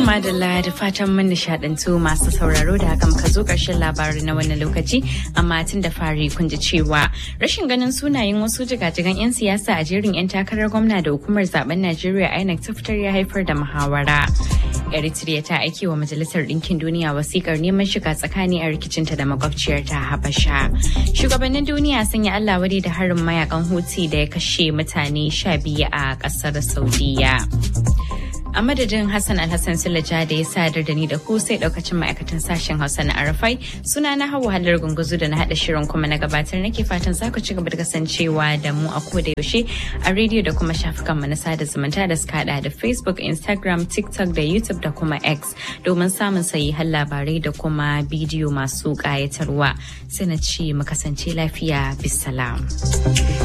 madalla da fatan mun nishadantu masu sauraro da haka muka zo ƙarshen labarin na wannan lokaci amma tun da fari kun ji cewa rashin ganin sunayen wasu jigajigan 'yan siyasa a jerin 'yan takarar gwamna da hukumar zaben Najeriya INEC ta fitar ya haifar da muhawara. Eritrea ta aiki wa Majalisar Ɗinkin Duniya wasikar neman shiga tsakani a rikicinta da makwabciyar ta Habasha. Shugabannin duniya sun yi Allah wadai da harin mayakan Houthi da ya kashe mutane sha biyu a ƙasar Saudiya. a madadin Hassan Alhassan Sulaja da ya sadar da ni da ku sai daukacin ma'aikatan sashen Hausa na Arafai suna na hawa halar gunguzu da na hada shirin kuma na gabatar nake fatan za ku ci gaba da kasancewa da mu a koda yaushe a rediyo da kuma shafukan mu na sada zumunta da suka hada da Facebook, Instagram, TikTok da YouTube da kuma X domin samun sahihan labarai da kuma bidiyo masu kayatarwa. Sai na ce mu kasance lafiya bisalam.